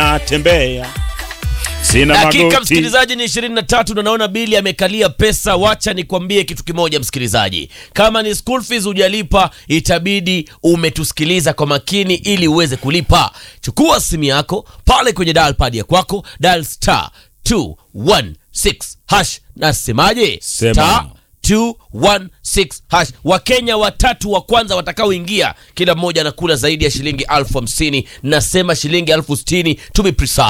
natembea sina dakika magoti msikilizaji ni 23 na naona bili amekalia pesa wacha nikwambie kitu kimoja msikilizaji kama ni school fees hujalipa itabidi umetusikiliza kwa makini ili uweze kulipa chukua simu yako pale kwenye dial pad ya kwako dial star 216 hash nasemaje Sema. star 216 hash wakenya watatu wa kwanza watakaoingia kila mmoja anakula zaidi ya shilingi elfu hamsini nasema shilingi elfu sitini to be precise